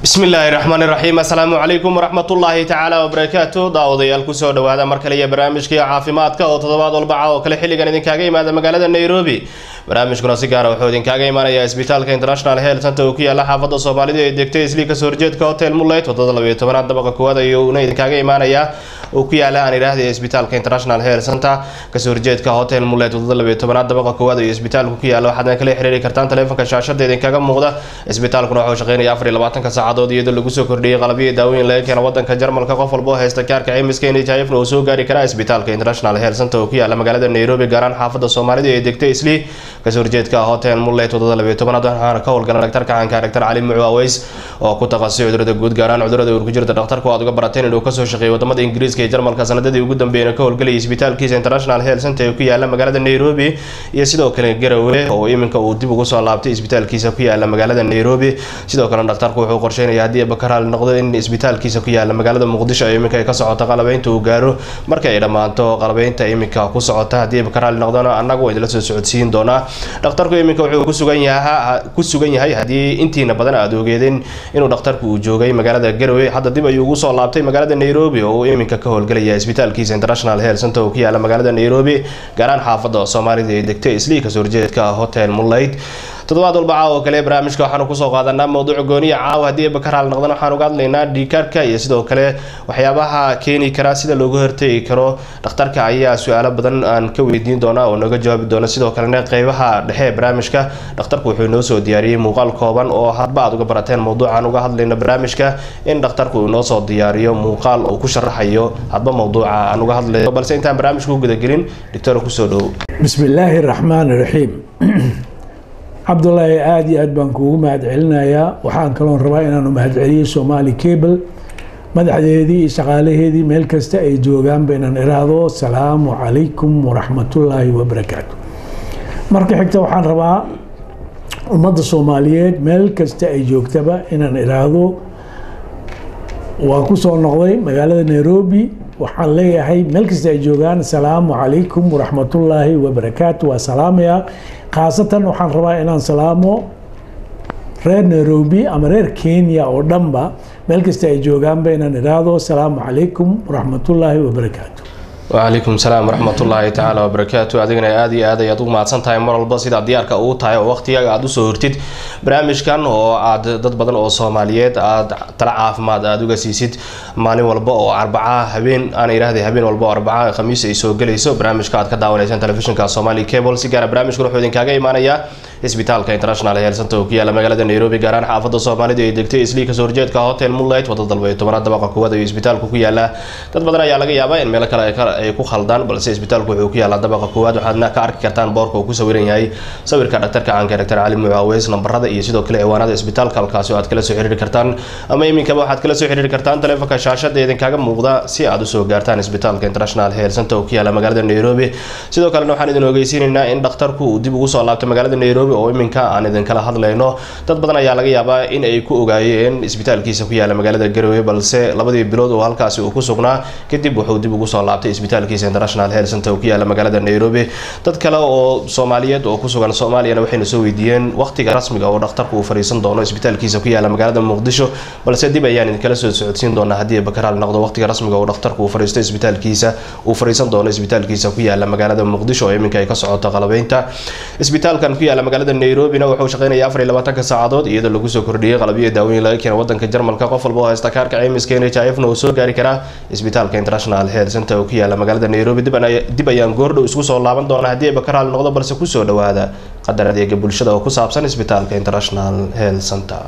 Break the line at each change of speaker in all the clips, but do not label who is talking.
bismi illaahi raxmaani raxiim assalaamu calaykum waraxmatullaahi tacaala wabarakaatu daawadayaal kusoo dhawaada mar kale iyo barnaamijkii caafimaadka oo toddobaad walbaca oo kale xilligan idinkaaga imaada magaalada nairobi barnaamijkuna si gaara wuxuu idinkaaga imaanayaa isbitaalka international health center oo ku yaala xaafadda soomaalida ee degtay islii kasoo horjeedka hotel muleyt wadada labayo tobanaad dabaqa koowaad ayuuna idinkaaga imaanayaa oo ku yaala aan idhaahday isbitaalka international health center kasoo horjeedka hotel muleyt wadada labayo tobanaad dabaqa koowaad iyo isbitaalku ku yaala waxaadna kala xiriiri kartaan taleefanka shaashada idinkaga muuqda isbitaalkuna wuxuu shaqeynaya afar iyo labaatanka saacadood iyadoo lagu soo kordhiyey qalabyo daawooyin laga keena wadanka jarmalka qof walba oo haysta kaarka caymiska nhifna uu soo gaari karaa isbitaalka international health center oo ku yaala magaalada nairobi gaaraan xaafadda soomaalida ee degtay islii kasoo horjeedka hotel muleyt wadada labayo tobanaad waxaana ka howlgala dhaktarka caanka dhaktar cali mucu aweys oo ku takhasusay cudurada guud gaaraan cudurada uur ku jirta dhakhtarku aad uga barateen inuu kasoo shaqeeyay wadamada ingiriiska iyo jarmalka sanadadii ugu dambeeyana ka howlgalayay isbitaalkiisa international health center ee ku yaala magaalada nairobi iyo sidoo kale garowe oo iminka uu dib ugu soo laabtay isbitaalkiisa ku yaala magaalada nairobi sidoo kale dhakhtarku wuxuu qorsheynaya haddii bakaraal noqdo in isbitaalkiisa ku yaala magaalada muqdisho ee iminka ay ka socoto qalabeynta uu gaaro marka ay dhammaanto qalabeynta iminka ku socota haddii bakaraal noqdona annagu idinla soo socodsiin doonaa dhakhtarku iminka wuxuu ku sugan yaha ku sugan yahay haddii intiina badan aada ogeedeen inuu dhakhtarku uu joogay magaalada garowe hadda dib ayuu ugu soo laabtay magaalada nairobi oo uu iminka ka howlgelaya isbitaalkiisa international health center oo ku yaala magaalada nairobi gaaraan xaafadda soomaalida ee degtay islii kasoo horjeedka hotel muleyt toddobaad walba caawa oo kale barnaamijka waxaanu kusoo qaadanaa mowduuc gooniya caawa haddii bakaraal noqdan waxaan uga hadlaynaa dhiikaarka iyo sidoo kale waxyaabaha keeni kara sida looga hortegi karo dhakhtarka ayaa su-aalo badan aan ka weydiin doona oo nooga jawaabi doona sidoo kalena qeybaha dhexe ee barnaamijka dhakhtarku wuxuu inoo soo diyaariyey muuqaal kooban oo hadba aad uga barateen mowduucaan uga hadlayno barnaamijka in dhakhtarku uu inoo soo diyaariyo muuqaal uu ku sharaxayo hadba mowduuca aan uga hadlayno balse intaan barnaamijka u gudagelin doctor kusoo dhow
bismi illaahi raxmaan raxiim cabdulaahi aada iyo aad baan kuugu mahad celinayaa waxaan kaloon rabaa inaanu mahad celiyo somaali cable madaxdeedii iyo shaqaalaheedii meel kasta ay joogaanba inaan iraahdo asalaamu calaykum waraxmatullaahi wabarakaatu marka xigta waxaan rabaa ummadda soomaaliyeed meel kasta ay joogtaba inaan iraahdo waa ku soo noqday magaalada nairobi waxaan leeyahay meel kasta ay joogaan asalaamu calaykum waraxmatullaahi wabarakaatu waa salaamaya khaasatan waxaan rabaa inaan salaamo reer nairobi ama reer kenya oo dhanba meel kasta ay joogaanba inaan idhaahdo asalaamu calaykum waraxmatullaahi wabarakaatu
wacalaykum salaam waraxmatullaahi tacaala wabarakaatu adigana aada iyo aad ayaad ugu mahadsan tahay mar walba sidaa diyaarka uu tahay oo waqtigaaga aada usoo hortid barnaamijkan oo aad dad badan oo soomaaliyeed aada tala caafimaad aada uga siisid maalin walba oo arbaca habeen aan idhaahday habeen walba oo arbaca khamiis ay soo gelayso barnaamijka aad ka daawanaysaan telefishinka somali cable si gaara barnaamijkan wuxuu idinkaaga imaanayaa isbitaalka international health center oo ku yaala magaalada nairobi gaaraan xaafadda soomaalida ee degtay islii kasoo horjeedka hotel muleyt wadada dalbayo tobanaad dabaqa koowaad ayuu isbitaalku ku yaalaa dad badan ayaa laga yaabaa in meelo kale ay ku khaldaan balse isbitaalku wuxuu ku yaalaa dabaqa koowaad waxaadna ka arki kartaan boorka uu ku sawiran yahay sawirka dhaktarka caanka dhaktar cali mucaaweys nambarada iyo sidoo kale ciwaanada isbitaalka halkaasi oo aad kala soo xiriiri kartaan ama iminkaba waxaad kala soo xiriiri kartaan taleefanka shaashada idinkaaga muuqda si aad usoo gaartaan isbitaalka international health center oo ku yaala magaalada nairobi sidoo kalena waxaan idin ogeysiinaynaa in dhakhtarku uu dib ugu soo laabtay magaalada nairobi oo iminka aan idinkala hadlayno dad badan ayaa laga yaabaa in ay ku ogaayeen isbitaalkiisa ku yaala magaalada garowe balse labadii bilood oo halkaasi uu ku sugnaa kadib wuxuu dib ugu soo laabtay isbitaalkiisa international health center oo ku yaala magaalada nairobi dad kale oo soomaaliyeed oo ku sugan soomaaliyana waxayna soo weydiiyeen waqtiga rasmiga oo dhakhtarku uu fariisan doono isbitaalkiisa ku yaala magaalada muqdisho balse dib ayaan idinkala soo socodsiin doonaa haddii bakaraal noqdo waqtiga rasmiga oo dhakhtarku uu fariisto isbitaalkiisa uu fariisan doono isbitaalkiisa ku yaala magaalada muqdisho oo iminka ay ka socoto qalabeynta isbitaalkan ku yaala magaalada nairobi wuxuu shaqeynaya afar iyo labaatanka saacadood iyadoo lagu soo kordhiyey qalabyo daawooyin laga keena wadanka jarmalka qof walba oo haysta kaarka caymiska nhifna uu soo gaari karaa isbitaalka international health center oo ku yaala magaalada nairobi dib ayaan goordhow isku soo laaban doonaa haddii ay bakaraal noqdo balse kusoo dhawaada qadar adeega bulshada oo ku saabsan isbitaalka international health center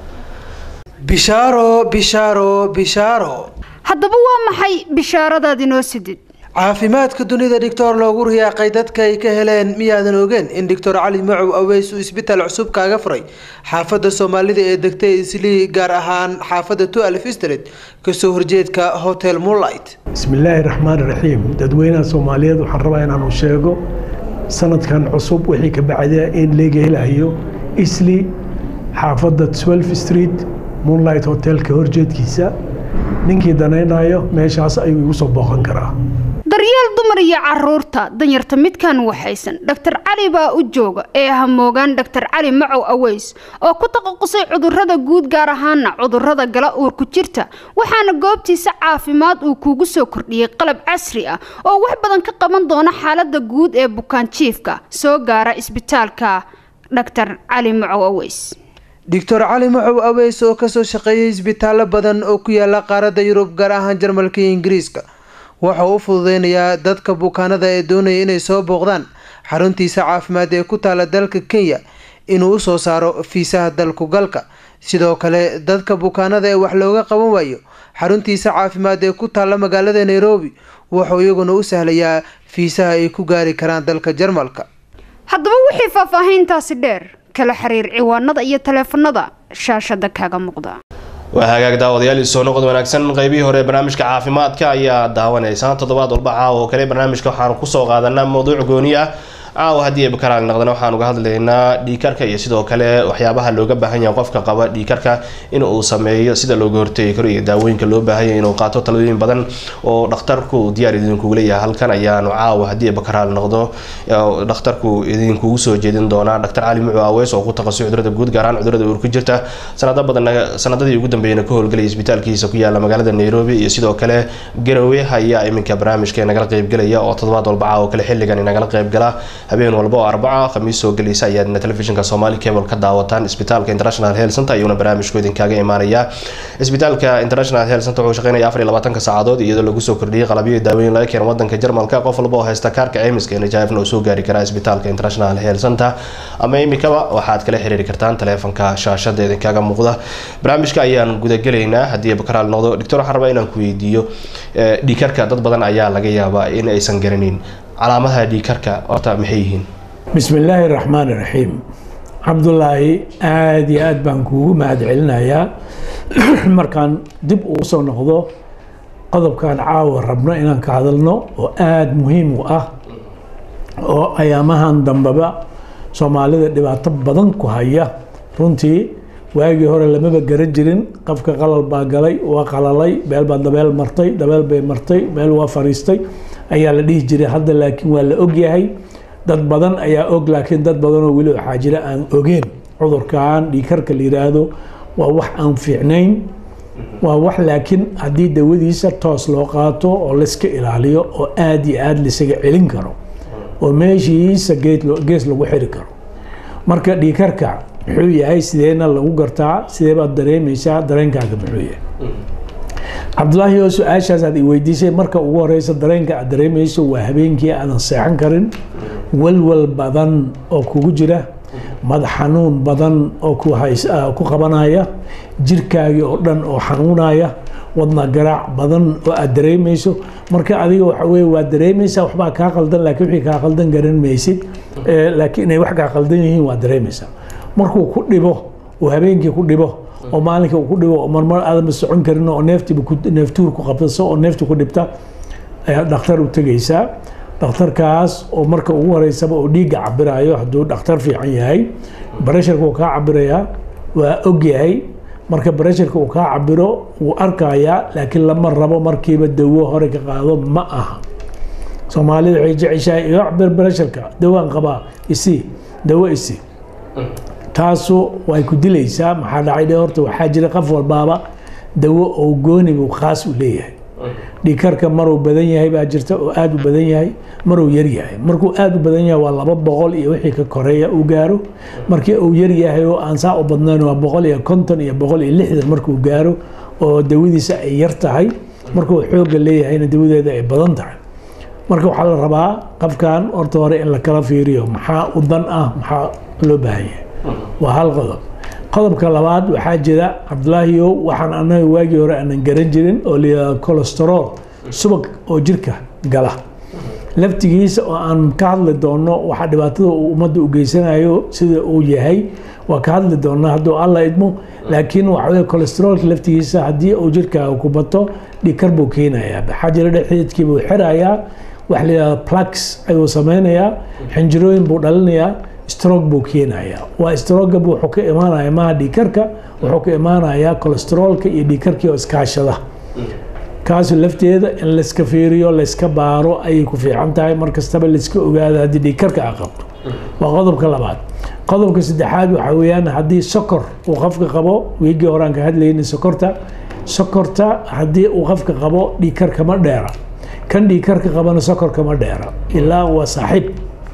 bishaaro bishaaro bishaaro
haddaba waa maxay bishaaradaad inoo sidid
caafimaadka dunida dhictor loogu riyaaqay dadka ay ka heleen miyaadan ogeen in doctor cali macow aweys uu isbitaal cusub kaaga furay xaafadda soomaalida ee degtay islii gaar ahaan xaafadda tualf street kasoo horjeedka hotel moolight
bismi illaahi raxmaan raxiim dadweynaha soomaaliyeed waxaan rabaa inaanu sheego sanadkan cusub wixii ka bacda in leega helayo isli xaafadda twelf street moonlight hotelka horjeedkiisa ninkii danaynayo meeshaas ayuu igu soo booqan karaa
daryeel dumar iyo caruurta danyarta midkan waxaysan dhaktar cali baa u jooga ee hamoogaan dhaktar cali macow aweys oo ku taqaqusay cudurada guud gaar ahaana cudurada gala uurku jirta waxaana goobtiisa caafimaad uu kuugu soo kordhiyey qalab casri ah oo wax badan ka qaban doona xaalada guud ee bukaanjiifka soo gaara isbitaalka dhaktar cali macow aweys
doctor cali macow aweys oo kasoo shaqeeyay isbitaallo badan oo ku yaala qaaradda yurub gaar ahaan jarmalka iyo ingiriiska wuxuu u fududeynayaa dadka bukaanada ee doonaya inay soo booqdaan xaruntiisa caafimaad ee ku taala dalka kenya inuu usoo saaro fiisaha dalku galka sidoo kale dadka bukaanada ee wax looga qaban waayo xaruntiisa caafimaad ee ku taalla magaalada nairobi wuxuu iyaguna u sahlayaa fiisaha ay ku gaari karaan dalka jarmalka
haddaba wixii faahfaahiintaasi dheer kala xiriir ciwaanada iyo taleefanada shaashada kaaga muuqda
waa hagaag daawadayaal soo noqod wanaagsan qeybihii hore ee barnaamijka caafimaadka ayaa daawanaysaan toddobaad walba caawa oo kale barnaamijka waxaanu kusoo qaadanaa mowduuc gooni ah caawa haddii ay bakaraal naqdana waxaan uga hadlaynaa dhiikarka iyo sidoo kale waxyaabaha looga baahan yahay qofka qaba dhiikarka in uu sameeyo sida looga hortegi karo iyo daawooyinka loo baahan yahay inuu qaato talooyin badan oo dhakhtarku diyaar idinkugu leeyahay halkan ayaanu caawa haddii ay bakaraal noqdo dhakhtarku idinkugu soo jeedin doonaa dhaktar cali mucu aweys oo ku taqasay cudurada guud gaar ahaan cudurada uur ku jirta sanado badan sanadadii ugu dambeeyana ka howlgelaya isbitaalkiisa ku yaala magaalada nairobi iyo sidoo kale garowe ayaa iminka barnaamijka nagala qeybgelaya oo toddobaad walba caawa kale xilligan nagala qeybgala habeen walba oo arbaca khamiis soo gelaysa ayaadna telefishinka somali cable ka daawataan isbitaalka international health center ayuuna barnaamijku idinkaaga imaanaya isbitaalka international health center wuxuu shaqeynaya afar iyo labaatanka saacadood iyadoo lagu soo kordhiyay qalabyo daawooyin laga keeno wadanka jarmalka qof walba oo haysta kaarka ceymiska nhifna uu soo gaari karaa isbitaalka international health center ama imikaba waxaad kala xiriiri kartaan taleefanka shaashada idinkaaga muuqda barnaamijka ayaan gudagelaynaa haddii bakaraal noqdo doctor waxaan rabaa inaan ku weydiiyo dhiikarka dad badan ayaa laga yaabaa in aysan garanin calaamadaha dhiikarka horta maxay yihiin
bismi illaahi raxmaan iraxiim cabdulaahi aada iyo aada baan kuugu mahad celinayaa markaan dib uu soo noqdo qodobkan caawa rabno inaan ka hadalno oo aada muhiim u ah oo ayaamahan dambeba soomaalida dhibaato badan ku haya runtii waagii hore lamaba garan jirin qofka qalal baa galay waa qalalay beel baa dabeel martay dabeel bay martay meel waa fariistay ayaa la dhihi jiray hadda laakiin waa la ogyahay dad badan ayaa og laakiin dad badanoo weli waxaa jira aan ogeen cudurkan dhiikarka la yiraahdo waa wax aan fiicnayn waa wax laakiin haddii dawadiisa toos loo qaato oo layska ilaaliyo oo aada iyo aada laisaga celin karo oo meeshiisa gees lagu xiri karo marka dhiikarka muxuu yahay sideena lagu gartaa sidee baad dareemaysaa dareenkaaga muxuu yahay cabdulaahi oo su-aashaas aad i weydiisay marka ugu horeysa dareenka aad dareemayso waa habeenkii aadan seexan karin walwal badan oo kugu jira madax xanuun badan oo ku qabanaya jirkaagii oo dhan oo xanuunaya wadna garaac badan oo aad dareemayso marka adiga waxa weye waad dareemaysaa waxbaa kaa qaldan laakiin wixii kaa qaldan garan maysid laakiin inay wax kaa qaldan yihiin waad dareemaysaa markuu ku dhibo uu habeenkii ku dhibo oo maalinka uu ku dhibo oo marmar aadanba socon karin oo neeftiiba neeftuur ku qabsaso oo neefti ku dhibta ayaa dhakhtar u tegaysaa dhakhtarkaas oo marka ugu horeysaba oo dhiigga cabirayo hadduu dhakhtar fiican yahay baresharka uu kaa cabirayaa waa og yahay marka baresharka uu kaa cabiro wuu arkayaa laakiin lama rabo markiiba dawo hore ka qaado ma aha soomaalida waxay jeceshahay iga cabir baresharka dawaan qabaa isi dawo isi taasu way ku dilaysaa maxaa dhacay dhe horta waxaa jira qof walbaaba dawo oo gooni buu khaas u leeyahay dhiikarka maruu badan yahay baa jirta oo aada u badan yahay maruu yar yahay markuu aada u badan yahay waa laba boqol iyo wixii ka koreeya uu gaaro markii uu yar yahay oo aan saa u badnayn waa boqol iyo konton iyo boqol iyo lixdan markuu gaaro oo dawadiisa ay yar tahay markuu xoogga leeyahayna dawadeeda ay badan tahay marka waxaa la rabaa qofkan horta hore in la kala fiiriyo maxaa u dan ah maxaa loo baahan yahay waa hal qodob qodobka labaad waxaa jira cabdulaahiyo waxaan anaga waagii hore aanan garan jirin oo layihahdo colesterol subag oo jirka gala laftigiisa oo aan ka hadli doono waxaa dhibaatada uu ummadda u geysanayo sida uu yahay waa ka hadli doonaa hadduu alla idmo laakiin waxa weye colesterolka laftigiisa haddii uu jirkaaga ku bato dhikar buu keenayaa waxaa jira dhexdeedkii buu xirayaa waxa la yihahdo plugs ayuu sameynayaa xinjirooyin buu dhalinayaa strog buu keenayaa waa stroga buu wuxuu ka imaanaya maha dhiikarka wuxuu ka imaanayaa colesterolka iyo dhiikarkii oo iskaashada kaas lafteeda in layska fiiriyo layska baaro ayay ku fiican tahay mar kastaba layska ogaado haddii dhiigkarka a qabto waa qodobka labaad qodobka saddexaad waxaa weeyaan haddii sokor uu qofka qabo wiigii horaan ka hadlayna sokorta sokorta haddii uu qofka qabo dhiigkar kama dheera kan dhiigkarka qabana sokor kama dheera ilaa waa saaxiib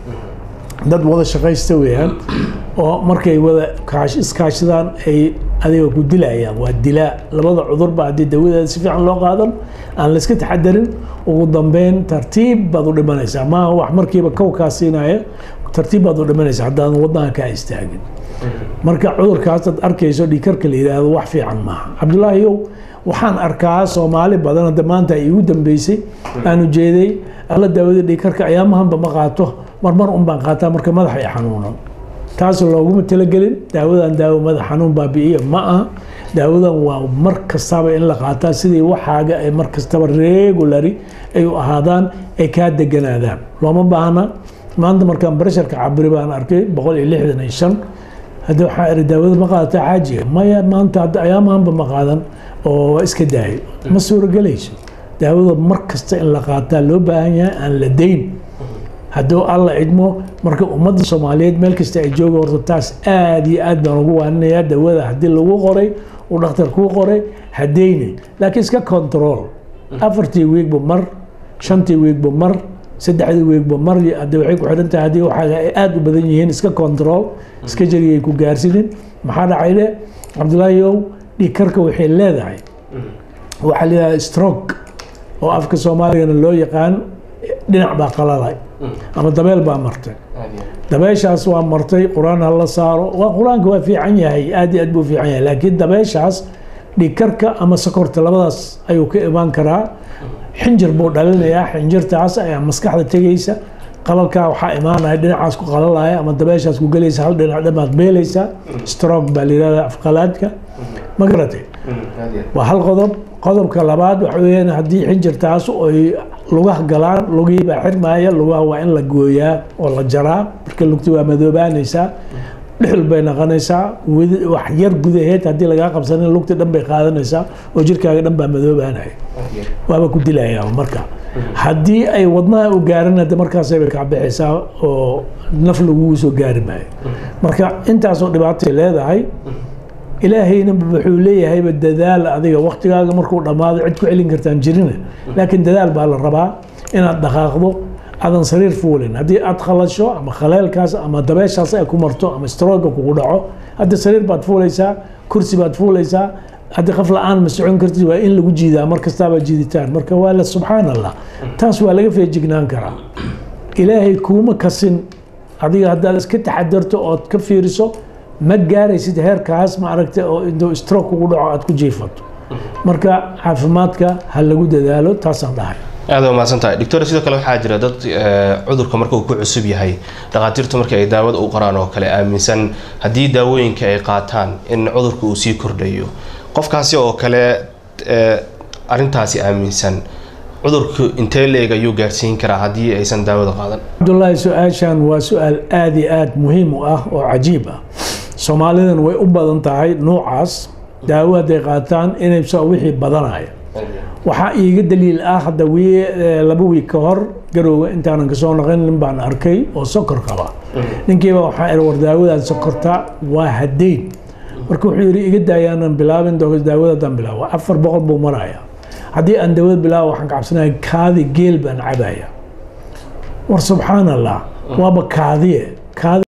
dad wada shaqaysta weeyaan oo markay wada kaash iskaashadaan ay adiga ku dilayaan waa dilaa labada cudurba haddii dawadeeda si fiican loo qaadan aan layska taxadarin ugu dambeyn tartiib baad u dhimanaysaa maaha wax markiiba kow kaa siinaya tartiib baad u dhimanaysaa haddaadan wadnaha kaa istaagin marka cudurkaas ad arkayso dhiikarka la yidhaahdo wax fiican maaha cabdulaahiyow waxaan arkaa soomaali badan hadda maanta ay igu dambeysay aan ujeeday alla daawada dhiikarka ayaamahanba ma qaato marmar un baan qaataa marka madaxa ay xanuunan taas looguma talagelin daawadan daawo madax xanuun baabi'iya ma aha daawadan waa mar kastaba in la qaataa sidii waxaaga ay mar kastaba regulary ay u ahaadaan ay kaa deganaadaan looma baahna maanta markaan baresharka cabiri baan arkay boqol iyo lixdan iyo shan hadda waxaa iri daawada ma qaadata xaajiga maya maanta hadda ayaamahanba ma qaadan oo waa iska daayo ma suuragelayso daawada mar kasta in la qaataa loo baahan yahay aan la dayn hadduu alla cidmo marka ummadda soomaaliyeed meel kasta ay jooga horta taas aada iyo aad baan ugu waaninayaa dawada haddii lagu qoray uu dhakhtar kuu qoray hadayne laakiin iska control afartii wiigba mar shantii wiigba mar saddexdii wiigba mar hadde waxay ku xidhan tahay haddii waxaaga ay aada u badan yihiin iska control iska jariyay ku gaarsiinin maxaa dhacay de cabdulaahiyow dhiigkarka waxay leedahay waxaa leedahay stroke oo afka soomaaligana loo yaqaan dhinac baa qalalay ama dabeel baa martay dabeeshaas waa martay qur-aan hala saaro waa qur-aanka waa fiican yahay aad iyo aad buu fiican yahay laakiin dabeeshaas dhiigkarka ama sokorta labadaas ayuu ka imaan karaa xinjir buu dhalinayaa xinjirtaas ayaa maskaxda tegaysa qalalkaa waxaa imaanaya dhinacaas ku qalalaya ama dabeeshaas ku gelaysa hal dhinac dhamaad beelaysaa stroke baa la yihahda afqalaadka ma garatay waa hal qodob qodobka labaad waxa weeyaan haddii xinjirtaas ay lugaha galaan lugihii baa xirmaaya lugaha waa in la gooyaa oo la jaraa marka lugti waa madoobaanaysaa dhexul bay noqonaysaa wax yar gudaheed haddii lagaa qabsanin lugti dhan bay qaadanaysaa oo jirkaaga dhan baa madoobaanaya waaba ku dilayaa marka haddii ay wadnaha u gaaran hadda markaasay bay kacbixaysaa oo naf lagugu soo gaari maayo marka intaasoo dhibaatay leedahay ilaahayna wuxuu leeyahayba dadaal adiga waktigaaga markuu dhammaado cid ku celin kartaan jirina laakiin dadaal baa la rabaa inaad dhaqaaqdo aadan sariir fuulin haddii aad khalasho ama khaleelkaas ama dabeeshaas ay ku marto ama strooga kugu dhaco hadda sariir baad fuulaysaa kursi baad fuulaysaa haddii qaf la-aan ma socon kartid waa in lagu jiidaa mar kastaaba jiiditaan marka waa la subxaan allah taas waa laga feejignaan karaa ilaahay kuuma kasin adiga haddaad iska taxadarto ood ka fiiriso ma gaaraysid heerkaas ma aragta oo intuu stroke kugu dhaco aad ku jiifato marka caafimaadka ha lagu dadaalo taasaan dhahay
aada waa mahadsan tahay doctor sidoo kale waxaa jira dad cudurka marka uu ku cusub yahay dhakhaatiirtu marka ay daawada u qoraan oo kale aaminsan haddii daawooyinka ay qaataan in cudurka uu sii kordhayo qofkaasi oo kale arintaasi aaminsan cudurku intee leeg ayuu gaarsiin karaa haddii aysan daawada qaadan
cabdullaahi su-aashan waa su-aal aada iyo aada muhiim u ah oo cajiib ah soomaalidan way u badan tahay nuucaas daawo hadday qaataan inaysa wixii badanaya waxaa iiga daliil ah hadda laba wiig ka hor garowga intaanan kasoo naqin nin baan arkay oo sokor qaba ninkiiba waxaa iri war daawadan sokorta waa hadeyn marka wuxuu yidhi iga daayaanan bilaabin daawadadaan bilaabo afar boqol buu maraya haddii aan daawad bilaabo waxaan ka cabsanaya kaadi geel baan cabaya war subxaan allah waaba kaadiye kaadi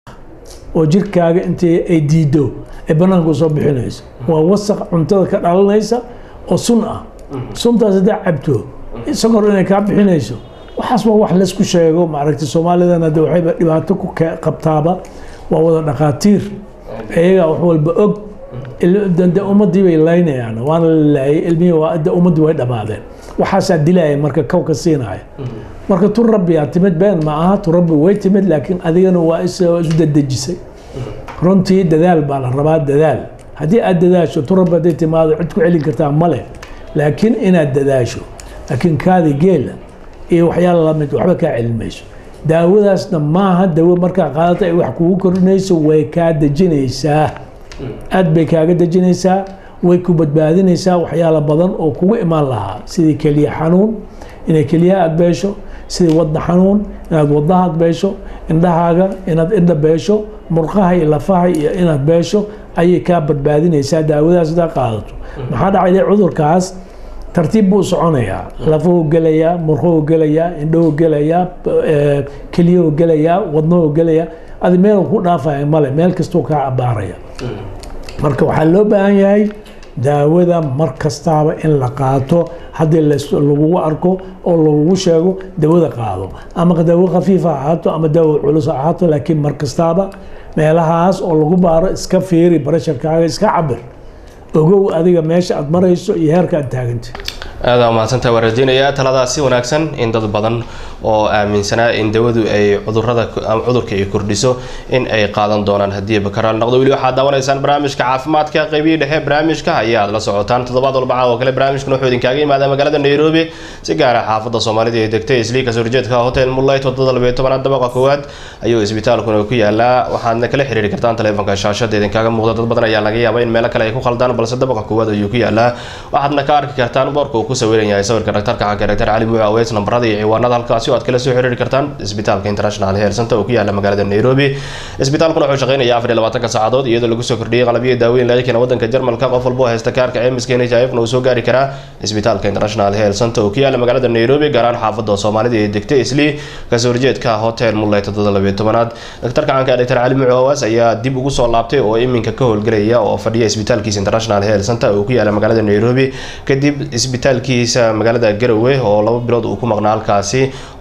oo jirkaaga intii ay diido ay banaanka usoo bixinayso waa wasaq cuntada ka dhalanaysa oo sun ah suntaas haddaa cabto sokor inay kaa bixinayso waxaas waa wax laysku sheego maaragtay soomaalidan hadda waxayba dhibaato ku qabtaaba waa wada dhakhaatiir iyagaa wax walba og de ummadii bay laynayaan waana la laayay ilmihii de ummaddii way dhammaadeen waxaasaa dilaya marka kawka siinaya marka tu rabbiyaa timid been ma aha tu rabbi way timid laakiin adigana waa isu dadejisay runtii dadaal baa la rabaa dadaal haddii aad dadaasho tu rabbi hadday timaado cid ku celin kartaa male laakiin inaad dadaasho laakiin kaadi geela iyo waxyaala lamid waxba kaa celin mayso daawadaasna maaha dawo markaa qaadata ay wax kugu kordhinayso way kaa dejinaysaa aad bay kaaga dejinaysaa way ku badbaadinaysaa waxyaalo badan oo kugu imaan lahaa sidii keliya xanuun inay keliyaha aad beesho sidii wadna xanuun inaad wadnaha aad beesho indhahaaga inaad indha beesho murqaha iyo lafaha iyo inaad beesho ayay kaa badbaadinaysaa daawadaas hadaa qaadato maxaa dhacay cudurkaas tartiib buu soconayaa lafuhu gelayaa murquhu gelayaa indhahu gelayaa keliyahu gelayaa wadnahu gelayaa adi meel ku dhaafaya male meel kastuu kaa abaaraya marka waxaa loo baahan yahay daawada mar kastaaba in la qaato haddii lagugu arko oo lagugu sheego dawada qaado ama daawo khafiifa ha ahaato ama daawo culus ha ahaato laakiin mar kastaaba meelahaas oo lagu baaro iska fiiri barasharkaaga iska cabir ogow adiga meesha aad marayso iyo heerka aad taaganta
aada mahadsantaha waan rajeynayaa taladaasi wanaagsan in dad badan oo aaminsanaa in dawadu ay cudurada cudurka ay kordhiso in ay qaadan doonaan haddii bakaraal noqdo weli waxaad daawanaysaan barnaamijka caafimaadka qaybihii dhexe barnaamijka ayaad la socotaan toddobaad walbaca oo kale barnaamijkan wuxuu idinkaaga yimaada magaalada nairobi si gaara xaafadda soomaalida ee degtay islii kasoo horjeedka hotel moonlight wadada labayo tobanaad dabaqa koowaad ayuu isbitaalkuna ku yaalaa waxaadna kala xiriiri kartaan taleefonka shaashada idinkaaga muuqda dad badan ayaa laga yaaba in meelo kale ay ku khaldaan balse dabaqa koowaad ayuu ku yaalaa waxaadna ka arki kartaan boorka uu ku sawiran yahay sawirka dhaktarka xagga dhaktar cali muuc aweys nambarada iyo ciwaanada halkaasi oo aad kala soo xiriiri kartaan isbitaalka international health center oo ku yaala magaalada nairobi isbitaalkuna wuxuu shaqeynaya afar iyo labaatanka saacadood iyadoo lagu soo kordhiyey qalabyo daaweyn laga keena wadanka jarmalka qof walba oo haysta kaarka cemiska n h i f na uu soo gaari karaa isbitaalka international health center oo ku yaala magaalada nairobi gaaraan xaafada soomaalida ee degtay islii kasoo horjeedka hotel mulay toddoba labayo tobanaad daktarka caanka dhaktar cali muuc aweys ayaa dib ugu soo laabtay oo iminka ka howlgelaya oo fadhiya isbitaalkiisa international health center oo ku yaala magaalada nairobi kadib isbitaalkiisa magaalada garowe oo laba bilood uu ku maqnaa halkaasi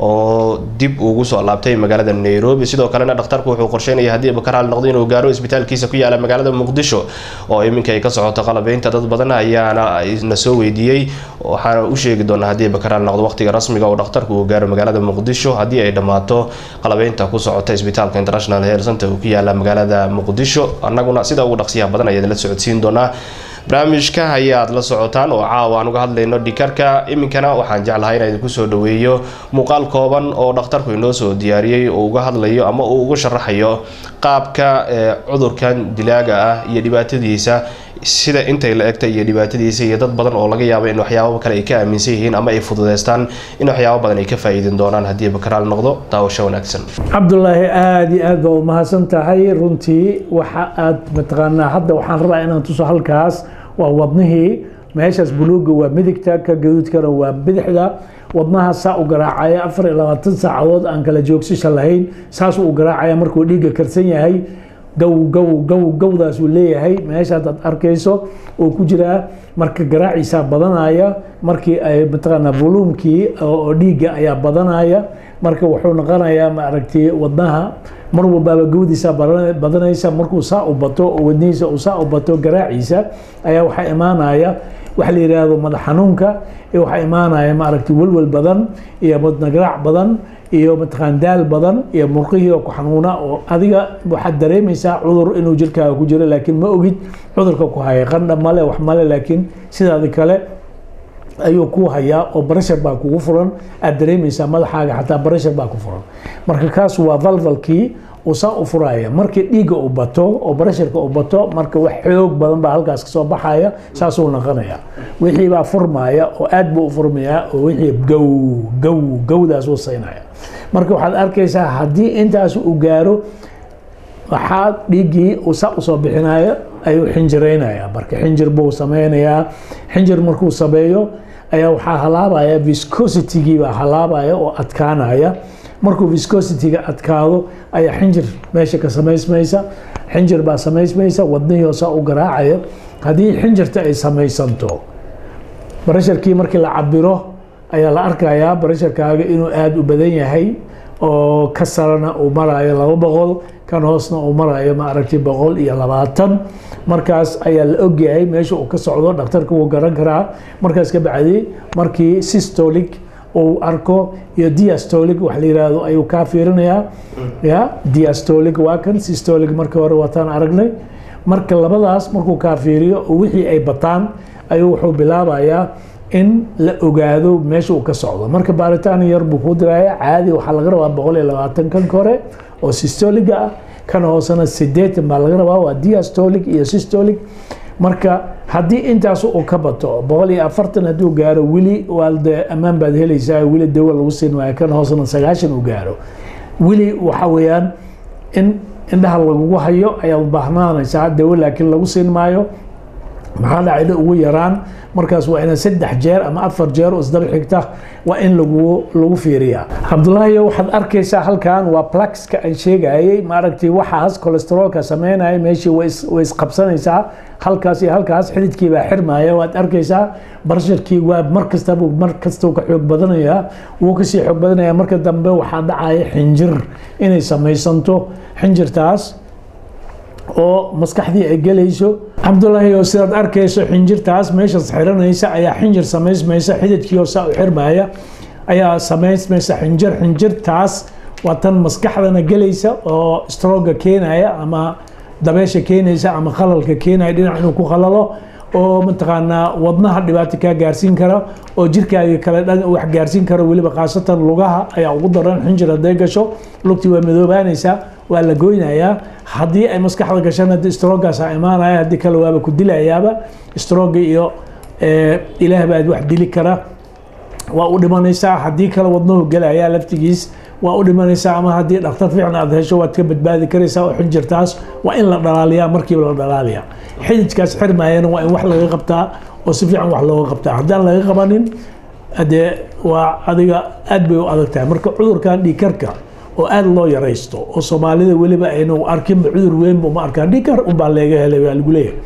oo dib ugu soo laabtay magaalada nairobi sidoo kalena dhakhtarku wuxuu qorsheynaya haddii bakaraal noqdo inuu gaaro isbitaalkiisa ku yaala magaalada muqdisho oo iminka ay ka socoto qalabeynta dad badan ayaana na soo weydiiyey waxaana u sheegi doonaa haddii bakaraal noqdo waqtiga rasmiga oo dhakhtarku uu gaaro magaalada muqdisho haddii ay dhammaato qalabeynta ku socota isbitaalka international health center uu ku yaala magaalada muqdisho annaguna sida ugu dhaqsiyaha badan ayaad la socodsiin doonaa barnaamijka ayaad la socotaan oo caawa aan uga hadlayno dhikarka iminkana waxaan jeclahay inaan idinku soo dhaweeyo muuqaal kooban oo dhakhtarku inoo soo diyaariyey oo uga hadlayo ama uu uga sharaxayo qaabka cudurkan dilaaga ah iyo dhibaatadiisa sida intay la egtay iyo dhibaatadiisa iyo dad badan oo laga yaabo in waxyaabo kale ay ka aaminsan yihiin ama ay fududeystaan in waxyaabo badan ay ka faa'iidin doonaan haddii bakaraal noqdo daawasho wanaagsan
cabdulaahi aada iyo aad baa umahadsan tahay runtii waxa aad mataqaanaa hadda waxaan rabaa inaan tuso halkaas waa wadnihii meeshaas buluuga waa midigta ka gaduudkana waa bidixda wadnaha saa u garaacaya afar iyo labaatan saacadood aan kala joogsasha lahayn saasuu u garaacaya markuu dhiigga karsan yahay gow gow gow gowdaas uu leeyahay meesha hadaad arkayso oo ku jiraa marka garaaciisaa badanaya markii ay mataqaanaa voluumkii oo dhiigga ayaa badanaya marka wuxuu noqonayaa maaragtay wadnaha mar walbaaba gowdiisa badanaysa markuu saa u bato oo wadnihiisa uu saa u bato garaaciisa ayaa waxaa imaanaya waxa la yidhaahdo madax xanuunka iyo waxaa imaanaya maaragtay welwel badan iyo wadna garaac badan iyo mataqaan daal badan iyo murqihii oo ku xanuuna oo adiga waxaad dareemaysaa cudur inuu jirkaaga ku jiro laakiin ma ogid cudurka ku haya qandha male wax male laakiin sidaadi kale ayuu ku hayaa oo barashar baa kugu furan aad dareemaysaa madaxaaga xataa barashar baa ku furan marka kaas waa valvalkii uu saa u furaya markii dhiigga uu bato oo barasharka uu bato marka wax xoog badan baa halkaas kasoo baxaya saasuu noqonaya wixii baa furmaya oo aad buu u furmayaa oo wixii gow gow gowdaas uu saynaya marka waxaad arkaysaa haddii intaas uu gaaro waxaa dhiiggii uu saa usoo bixinayo ayuu xinjiraynaya marka xinjir buu sameynayaa xinjir markuu sameeyo ayaa waxaa halaabaya viscositygii baa halaabaya oo adkaanaya markuu viscosity-ga adkaado ayaa xinjir meesha ka samaysmaysa xinjir baa samaysmaysa wadnihii hoosaa u garaacaya haddii xinjirta ay samaysanto barasharkii markii la cabiro ayaa la arkayaa barasharkaaga inuu aada u badan yahay oo ka sarana uu marayo laba boqol kan hoosna uu marayo maaragtay boqol iyo labaatan markaas ayaa la ogyahay meesha uu ka socdo dhakhtarka wuu garan karaa markaas ka bacdi markii systolic uu arko iyo diastolic wax la yiraahdo ayuu kaa fiirinayaa ya diastolic waa kan systolic markii hore wataan aragnay marka labadaas markuu kaa fiiriyo oo wixii ay bataan ayuu wuxuu bilaabayaa in la ogaado meesha uu ka socdo marka baaritaan yar buu kuu diraya caadi waxaa laga rabaa boqol iyo labaatan kan kore oo systoliga ah kan hoosena sideetan baa laga rabaa waa diastolic iyo systolic marka haddii intaas uu ka bato boqol iyo afartan hadduu gaaro weli waa de ammaan baad helaysaa weli dawo lagu siin maayo kan hoosena sagaashan uu gaaro weli waxa weeyaan in indhaha lagugu hayo ayaad baahnaanaysaa dawo laakiin lagu siin maayo maxaa dhacayda ugu yaraan markaas waa ina saddex jeer ama afar jeer oo isdaba xigta waa in lagu lagu fiiriyaa cabdullaahi waxaad arkaysaa halkan waa pluxka aan sheegayay maaragtay waxaas cholesteroolka sameynaya meeshii way isqabsanaysaa halkaas iyo halkaas xididkii baa xirmaya waad arkaysaa barsharkii waa mar kastaba mar kasta ka xoog badanayaa wuu kasii xoog badanaya marka dambe waxaa dhacaya xinjir inay samaysanto xinjirtaas oo maskaxdii ay gelayso cabdullaahi oo sidaad arkayso xinjirtaas meeshaas xiranaysa ayaa xinjir samaysmaysa xididkii oo saa u xirmaya ayaa samaysmaysa xinjir xinjirtaas waa tan maskaxdana gelaysa oo strooga keenaya ama dabeesha keenaysa ama qalalka keenaya dhinac inuu ku qalalo oo mataqaanaa wadnaha dhibaato kaa gaarsiin kara oo jirkaaga kale dhan wax gaarsiin karo weliba khaasatan lugaha ayaa ugu daran xinjir hadday gasho lugtii waa madoobaanaysaa waa la goynayaa haddii ay maskaxda gashaan haddii stroogaasa imaanaya haddii kale waaba ku dilayaaba strooga iyo ilaah baad wax dili kara waa u dhimanaysaa haddii kale wadnuhu gelayaa laftigiis waa u dhimanaysaa ama haddii dhakhtar fiican aad hesho waad ka badbaadi karaysaa oo xinjirtaas waa in la dhalaaliyaa markiiba la dhalaaliyaa xididkaas xirmayana waa in wax laga qabtaa oo si fiican wax looga qabtaa haddaan laga qabanin dee waa adiga aad bay u adag tahay marka cudurkan dhiikarka oo aada loo yaraysto oo soomaalida weliba aynu arkinba cudur weynba uma arkaan dhikar unbaa leega helay waa lagu leeyahay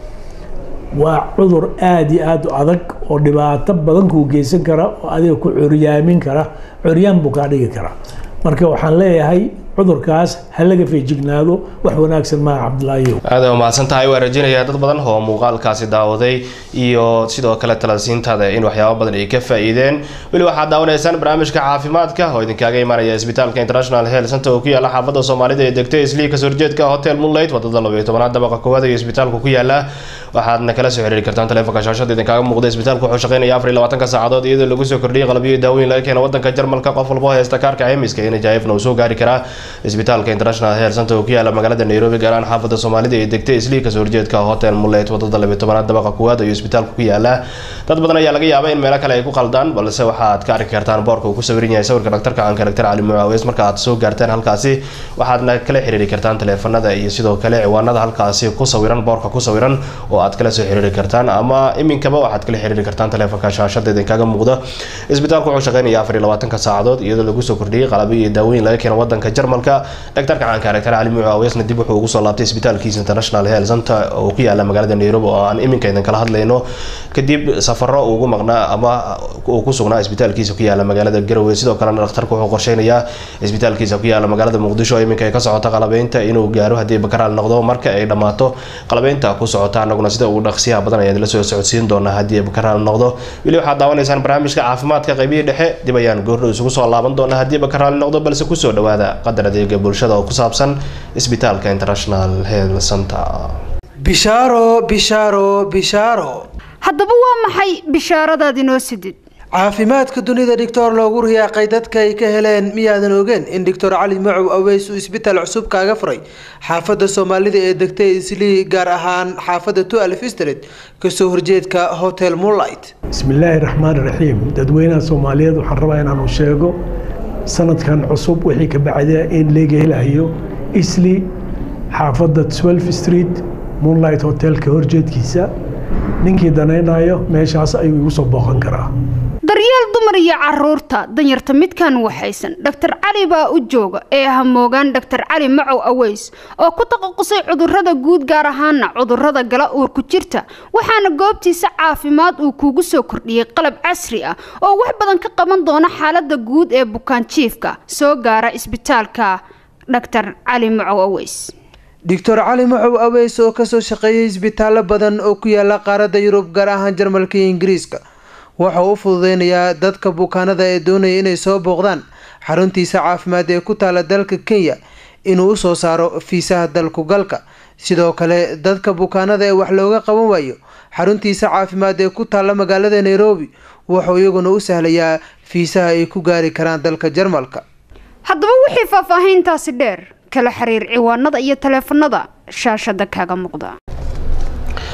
waa cudur aada iyo aada u adag oo dhibaato badan kuu geysan kara oo adiga ku curyaamin kara curyaan buu kaa dhigi kara marka waxaan leeyahay cudurkaas ha laga feejignaado wax wanaagsan maaha cabdulaahiyow
aada umahadsan tahay waa rajeynayaa dad badan oo muuqaalkaasi daawaday iyo sidoo kale talasiintaada in waxyaabo badan ay ka faa-iideen weli waxaad daawanaysaan barnaamijka caafimaadka oo idinkaaga imaanaya isbitaalka international health center oo ku yaala xaafadda soomaalida ee degtay islii kasoo horjeedka hotel moonlight wadada labayo tobanaad dabaqa koowaad iyo isbitaalku ku yaala waxaadna kala soo xiriiri kartaan taleefonka shaashada idinkaaga muuqda isbitaalku wuxuu shaqeynaya afar iyo labaatanka saacadood iyadoo lagu soo kordhiyay qalabyo daaweyn laga keena wadanka jarmalka qof walba haysta kaarka cemiska iyo najaifna uu soo gaari karaa isbitaalka international health center oo ku yaala magaalada nairobi gaar ahaan xaafadda soomaalida ee degtay islii kasoo horjeedka hotel mullet wadada labiyo tobanaad dabaqa kuwaad iyo isbitaalku ku yaala dad badan ayaa laga yaaba in meelo kale ay ku qaldaan balse waxaad ka arki kartaan boorka uu ku sawiran yahay sawirka dhaktarka aanka dhaktar cali mucaaweys marka aad soo gaartaan halkaasi waxaadna kala xiriiri kartaan taleefanada iyo sidoo kale ciwaanada halkaasi ku sawiran boorka ku sawiran oo aad kala soo xiriiri kartaan ama iminkaba waxaad kala xiriiri kartaan taleefonka shaashada idinkaga muuqda isbitaalku wuxuu shaqeynaya afar iyo labaatanka saacadood iyadoo lagu soo kordhiyay qalabyo iyo daawooyin laga keeno wadanka jarmalka dhaktarka caanka dhaktar cali mucaaweysna dib wuxuu ugu soo laabtay isbitaalkiisa international health center oo ku yaala magaalada nairobi oo aan iminka idin kala hadlayno kadib safaro ugu maqnaa ama uu ku sugnaa isbitaalkiisa ku yaala magaalada garowe sidoo kalena dhakhtarku wuxuu qorsheynayaa isbitaalkiisa ku yaala magaalada muqdisho oo iminka ay ka socota qalabeynta inuu gaaro haddii bakaraal noqdo marka ay dhammaato qalabeynta ku socota anaguna sida ugu dhaqsiyaha badan ayaan la soo socodsiin doonaa haddii bakaraal noqdo weli waxaad daawanaysaan barnaamijka caafimaadka qaybihii dhexe dib ayaan goordhow isugu soo laaban doonaa haddii bakaraal noqdo balse kusoo dhawaada qadar adeega bulshada oo ku saabsan isbitaalka international health center
bishaaro bishaaro bishaaro
haddaba waa maxay bishaaradaad inoo sidid
caafimaadka dunida dhictor loogu riyaaqay dadka ay ka heleen miyaadan ogeen in doctor cali macow aweys uu isbitaal cusub kaaga furay xaafadda soomaalida ee degtay islii gaar ahaan xaafadda two alf street kasoo horjeedka hotel moonlight
bismillaahi raxmaani raxiim dadweynaha soomaaliyeed waxaan rabaa inaanu sheego sanadkan cusub wixii ka bacda in laga helayo isli xaafadda twelve street moonlight hotelka horjeedkiisa ninkii danaynayo meeshaas ayuu igu soo booqan karaa
daryeel dumar iyo caruurta danyarta midkan waxaysan dhaktar cali baa u jooga ee hamoogaan dhaktar cali macow aweys oo ku taqasusay cudurada guud gaar ahaana cudurada gala uurku jirta waxaana goobtiisa caafimaad uu kuugu soo kordhiyey qalab casri ah oo wax badan ka qaban doona xaalada guud ee bukaan jiifka soo gaara isbitaalka dhaktar cali macow aweys
doctor cali macow aweys oo kasoo shaqeeyay isbitaallo badan oo ku yaala qaaradda yurub gaar ahaan jarmalka iyo ingiriiska waxa uu u fududeynayaa dadka bukaanada ee doonaya inay soo booqdaan xaruntiisa caafimaad ee ku taala dalka kenya inuu usoo saaro fiisaha dalku galka sidoo kale dadka bukaanada ee wax looga qaban waayo xaruntiisa caafimaad ee ku taalla magaalada nairobi wuxuu iyaguna u sahlayaa fiisaha ay ku gaari karaan dalka jarmalka
haddaba wixii faahfaahiintaasi dheer kala xiriir ciwaanada iyo taleefanada shaashada kaaga muuqda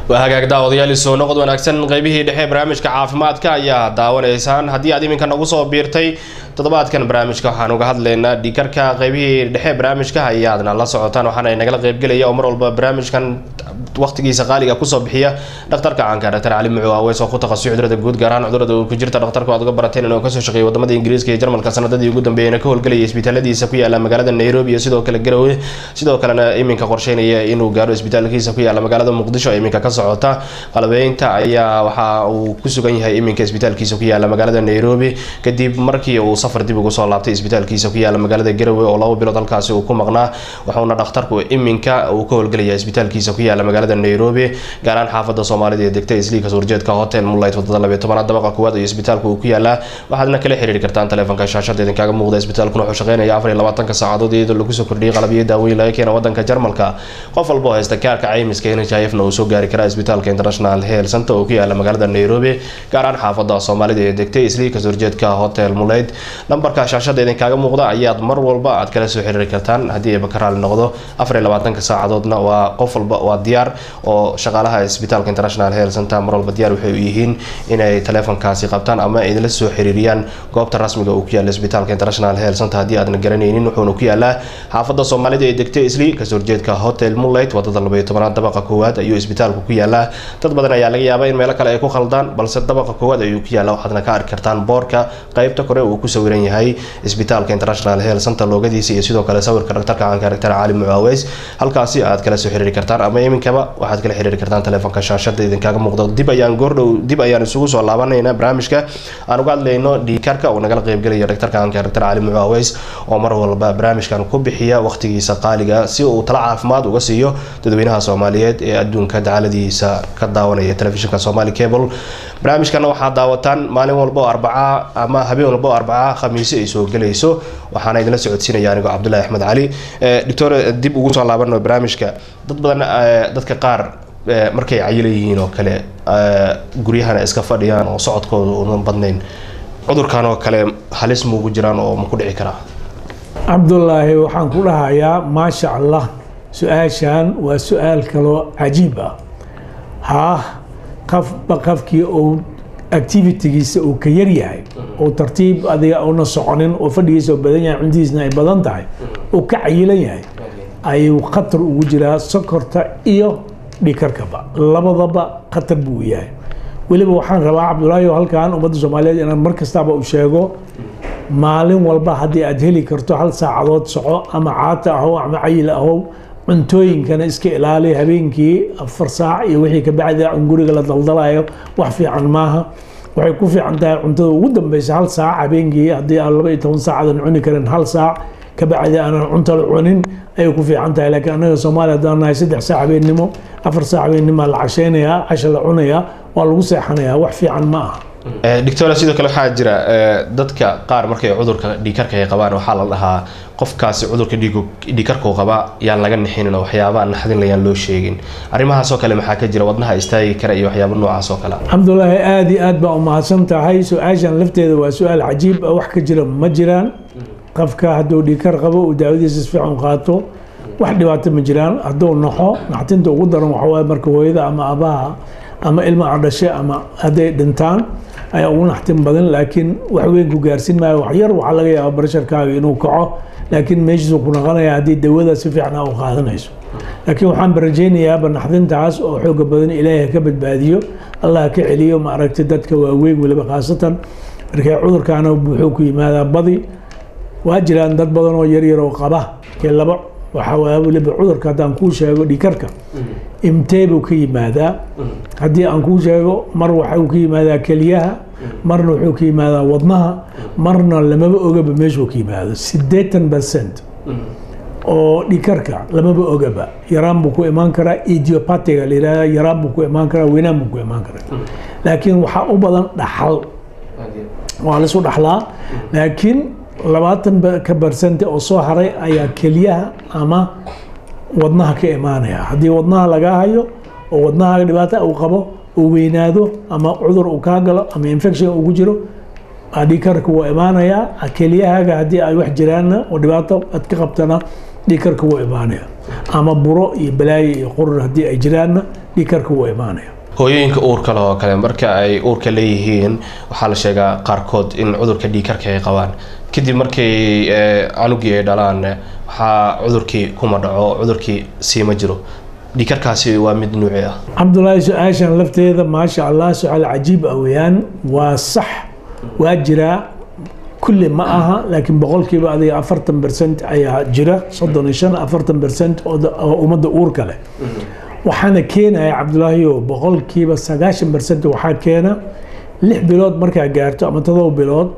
waa hagaag daawadayaal soo noqod wanaagsan qeybihii dhexe barnaamijka caafimaadka ayaa daawanaysaan haddii aad iminka nagu soo biirtay toddobaadkan barnaamijka waxaan uga hadlaynaa dhiikarka qeybihii dhexe barnaamijka ayaadna la socotaan waxaana nagala qeybgelaya oo mar walba barnaamijkan waqtigiisa qaaliga kusoo bixiya dhakhtarka caanka dhaktar cali mucu aweys oo ku takhasusay cudurada guud gaar ahaan cudurada uu ku jirta dhakhtarku aad uga barateen inuu kasoo shaqeeyay wadamada ingiriiska iyo jarmalka sanadadii ugu dambeeyayna ka howlgelayay isbitaaladiisa ku yaala magaalada nairobi iyo sidoo kale garowe sidoo kalena iminka qorsheynaya inuu gaaro isbitaalkiisa ku yaala magaalada muqdisho iminka ka socota qalabeynta ayaa waxa uu ku sugan yahay iminka isbitaalkiisa ku yaala magaalada nairobi kadib markii uu safar dib ugu soo laabtay isbitaalkiisa ku yaala magaalada garowe oo laba bilood halkaasi uu ku maqnaa wuxuuna dhakhtarku iminka uu ka howlgelaya isbitaalkiisa ku yaala magaalada nairobi gaaraan xaafada soomaalida ee degta isliika suurjeedka hotel moonlight wadada labiyo tobanaad dabaqa koowaad iyo isbitaalku uu ku yaalaa waxaadna kala xiriiri kartaan taleefanka shaashada idinkaga muuqda isbitaalkuna wuxuu shaqeynaya afar iyo labaatanka saacadood iyadoo lagu soo kordhiyay qalabyo daaweyn laga keena wadanka jarmalka qof walba oo haysta kaarka caymiska nhifna uu soo gaari karaa isbitaalka international health center oo ku yaala magaalada nairobi gaaraan xaafada soomaalida ee degtay isliika suurjeedka hotel moonlight lambarka shaashada idinkaga muuqda ayaad mar walba aad kala soo xiriiri kartaan haddii ayba ka raali noqdo afar iyo labaatanka saacadoodna waa qof walba waa diyaar oo shaqaalaha isbitaalka international health center mar walba diyaar waxay u yihiin inay taleefonkaasi qabtaan ama idinla soo xiriiriyaan goobta rasmiga uu ku yaala isbitaalka international health center haddii aadan garanaynin wuxuuna ku yaalaa xaafada soomaalida ee degtay isli kasoo horjeedka hotel moonlight wadada labayo tobanaad dabaqa koowaad ayuu isbitaalku ku yaalaa dad badan ayaa laga yaabaa in meelo kale ay ku khaldaan balse dabaqa koowaad ayuu ku yaala waxaadna ka arki kartaan boorka qeybta kore uu ku sawiran yahay isbitaalka international health center loogadiisa iyo sidoo kale sawirka dhaktarka caanka dhaktar cali mucaaweys halkaasi aad kala soo xiriiri kartaan ama iminkaba waxaad kala xiriiri kartaan taleefonka shaashada idinkaga muuqda dib ayaan goordhow dib ayaan isugu soo laabanaynaa barnaamijka aan uga hadlayno dhiikarka uu nagala qeybgelaya dhaktarka caanka dhaktar cali mucaaweys oo mar walba barnaamijkan ku bixiya waqtigiisa qaaliga si uu tala caafimaad uga siiyo dadweynaha soomaaliyeed ee adduunka dacaladiisa ka daawanaya telefishinka somali cable barnaamijkana waxaad daawataan maalin walba oo arbaca ama habeen walba oo arbaca khamiise ay soo gelayso waxaana idinla socodsiinaya anigoo cabdullahi axmed cali doctor dib ugu soo laabano barnaamijka dad badan dadka qaar markay cayila yihiin oo kale guryahana iska fadhiyaan oo socodkooda unan badnayn cudurkan oo kale halis muugu jiraan oo ma ku dhici karaa
cabdullaahi waxaan ku dhahayaa maasha allah su-aashan waa su-aal kaloo cajiib ah haa qafba qafkii uu activitigiisa uu ka yar yahay oo tartiib adiga una soconin oo fadhigiisa oo badan yahay cuntidiisna ay badan tahay uu ka cayilan yahay ayuu khatar ugu jiraa sokorta iyo dhikarkaba labadaba khatar buu yahay weliba waxaan rabaa cabdulaahi halkan ummadda soomaaliyeed inaan mar kastaba u sheego maalin walba haddii aad heli karto hal saacadood soco ama caata ahow ama cayil ahow cuntooyinkana iska ilaali habeenkii afar saac iyo wixii ka bacdi in guriga la daldalayo wax fiican maaha waxay ku fiican tahay cuntada ugu dambeysa hal saac habeenkii haddii aan laba iyo toban saac aadan cuni karin hal saac ka bacdi aanan cunto la cunin ayay ku fiican tahay laakiin anaga soomaaliya haddaan nahay saddex saac habeennimo afar saac habeennimoa la casheynayaa casha la cunayaa waa lagu seexanayaa wax fiican ma aha
doctor sidoo kale waxaa jira dadka qaar markay cudurka dhiikarka ay qabaan waxaa la dhahaa qofkaasi cudurka dhiikarkuu qabaa yaan laga nixinin oo waxyaabaa naxdin layaan loo sheegin arrimahaasoo kale maxaa ka jira wadnaha istaagi kara iyo waxyaaba noocaas oo kale
cabdulaahi aada iyo aad baa umahadsan tahay su-aashan lafteeda waa su-aal cajiib ah wax ka jira ma jiraan qofka hadduu dhiikar qabo uu daawadiisa si fiican qaato wax dhibaato ma jiraan hadduu naxo naxtinta ugu daran waxawaaye marka hooyada ama abaha ama ilma adhashe ama hadday dhintaan ayaa ugu naxtin badan laakiin wax weyn ku gaarsin maayo wax yar waxaa laga yaaba barasharkaaga inuu kaco laakiin meeshiisu ku noqonaya haddii dawada si fiican u qaadanayso laakiin waxaan barajeynayaaba naxdintaas oo xooga badan ilaahay ka badbaadiyo allah ka celiyo ma aragtay dadka waaweyn weliba khaasatan markay cudurkaana wuxuu ku yimaadaa badi waa jiraan dad badan oo yaryar oo qaba kee laba waxaa waaya weliba cudurka haddaan kuu sheego dhikarka imtee buu ka yimaadaa haddii aan kuu sheego mar waxuu ka yimaadaa keliyaha marna wuxuu ka yimaadaa wadnaha marna lamaba ogaba meeshuu ka yimaado siddeetan percent oo dhikarka lamaba ogaba yaraan buu ku imaan karaa idiopatiga la yihahda yaraan buu ku imaan karaa weynaan buu ku imaan karaa laakiin waxaa u badan dhaxal waa laisu dhaxlaa laakiin labaatan ka barsente oo soo haray ayaa keliyaha ama wadnaha ka imaanaya haddii wadnaha lagaa hayo oo wadnaha dhibaata uu qabo uu weynaado ama cudur uu kaa galo ama infection ugu jiro dhikarka wuu imaanayaa keliyahaaga haddii ay wax jiraanna oo dhibaato aad ka qabtana dhiikarka wuu imaanaya ama buro iyo balaayo iyo qurur haddii ay jiraanna dhiikarka wuu imaanaya
hooyooyinka uurka leh oo kale marka ay uurka leeyihiin waxaa la sheegaa qaarkood in cudurka dhiikarka ay qabaan kadib markay canugii ay dhalaan waxaa cudurkii kuma dhaco cudurkii siima jiro dhiikarkaasi waa mid nuuci ah
cabdulaahi su-aashan lafteeda maasha allah su-aal cajiib ah weeyaan waa sax waa jiraa kulli ma aha laakiin boqolkiiba adiga afartan bercent ayaa jira soddon iyo shan afartan bercent oo ummadda uurka leh waxaana keenaya cabdulaahiyo boqolkiiba sagaashan bercent waxaa keena lix bilood markaa gaarto ama todoba bilood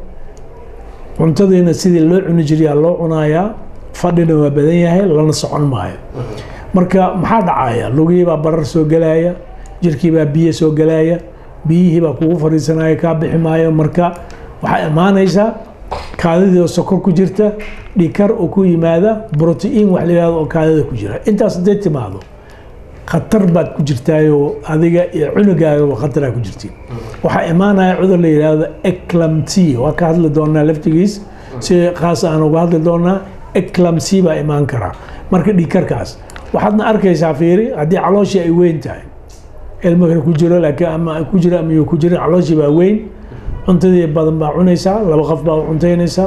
cuntadiina sidii loo cuni jiriyaa loo cunayaa fadhina waa badan yahay lana socon maayo marka maxaa dhacaya lugihiibaa barar soo gelaya jirkiibaa biyo soo gelaya biyihiibaa kugu fadhiisanaya kaa bixi maayo marka waxaa imaanaysaa kaadidii oo sokor ku jirta dhikar oo ku yimaada brotiin wax la yihahdo oo kaadida ku jira intaas hadday timaado khatar baad ku jirtaayoo adiga iyo cunugaagaba khataraa ku jirtiin waxaa imaanaya cudur la yidhaahdo eclamty waa ka hadli doonaa laftigiis si khaas aan uga hadli doonaa eclamcy baa imaan karaa marka dhikarkaas waxaadna arkaysaa fiiri haddii calooshii ay weyn tahay ilmaka ku jiro laakiin ama ku jiro ama ku jirin calooshii baa weyn cuntadii badan baa cunaysaa laba qof baa cuntaynaysaa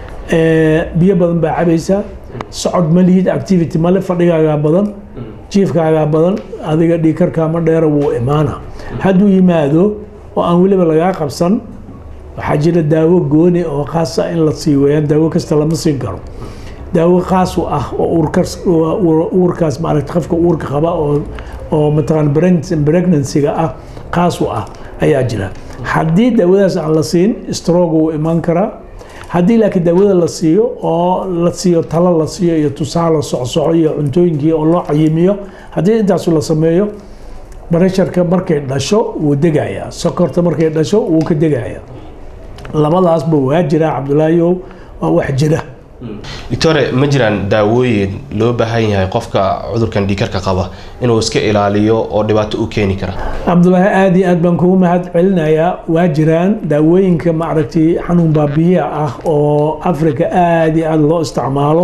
biyo badan baa cabaysaa socod ma lihid activity male fadhigaagaa badan jiifkaagaa badan adiga dhiikarkaama dheera wuu imaana hadduu yimaado oo aan weliba lagaa qabsan waxaa jira daawo gooni oo khaasa in la sii weyaan daawo kasta lama siin karo daawo khaas u ah oo uurkaas maaragta qofka uurka qaba oo oo mataqaan pregnancy-ga ah khaas u ah ayaa jira haddii daawadaas aan la siin stroke wuu imaan karaa haddii laakiin daawada la siiyo oo la siiyo talo la siiyo iyo tusaale socsoco iyo cuntooyinkii oo loo cayimiyo haddii intaasu la sameeyo baresharka markay dhasho wuu degayaa sokorta markay dhasho wuu ka degayaa labadaasba waa jiraa cabdulaahiyow waa wax jira
doctore ma jiraan daawooyin loo baahan yahay qofka cudurkan dhiikarka qaba inuu iska ilaaliyo oo dhibaato u keeni kara
cabdulaahi aada iyo aad baan kugu mahad celinayaa waa jiraan daawooyinka maaragtay xanuun baabiya ah oo africa aada iyo aada loo isticmaalo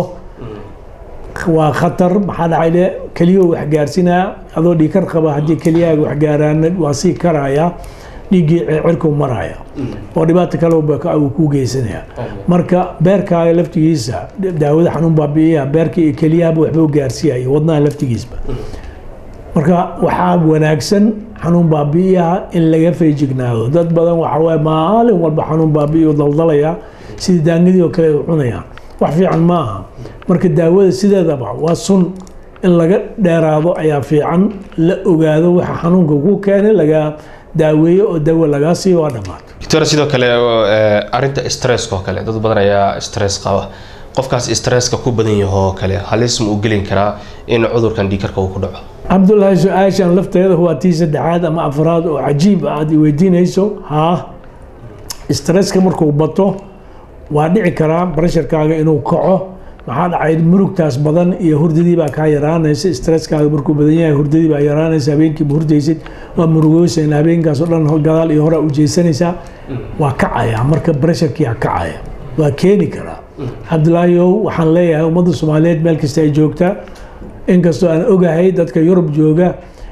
waa khatar maxaa dhacay de keliyo wax gaarsinaa adoo dhiikar qaba haddii keliyahaaga wax gaaraan waa sii karaya dhiiggii cirku maraya oo dhibaato kale uu ku geysanaya marka beerkaaga laftigiisa daawada xanuun baabi'iyaha beerka iyo keliyahaba waxbuu gaarsiiyaya wadnaha laftigiisba marka waxaa wanaagsan xanuun baabi'iyaha in laga feejignaado dad badan waxa waye maalin walba xanuun baabi'iyo daldalaya sidii daangadii oo kale ay cunayaan wax fiican ma aha marka daawada sideedaba waa sun in laga dheeraado ayaa fiican la ogaado waxa xanuunka ku keenay laga daaweeyo oo dawo lagaa siiyo waa dhammaato
doctor sidoo kale arinta stresska oo kale dad badan ayaa stress qaba qofkaas stresska ku badan yahoo kale halis ma u gelin karaa in cudurkan dhiikarka uu ku dhaco
cabdulaahi su-aashan lafteeda waa tii saddexaad ama afraad oo cajiib ah aad i weydiinayso haa stresska markuu bato waa dhici karaa baresharkaaga inuu kaco maxaa dhacay murugtaas badan iyo hurdadii baa kaa yaraanaysa stresskaaga markuu badan yahay hurdadii baa yaraanaysa habeenkiiba hurdaysid waa murugoosan habeenkaas oo dhan gadaal iyo hore u jeesanaysaa waa kacaya marka baresharkiyaa kacaya waa keeni karaa cabdulaahiyow waxaan leeyahay ummadda soomaaliyeed meel kasta ay joogtaa inkastoo aan ogahay dadka yurub jooga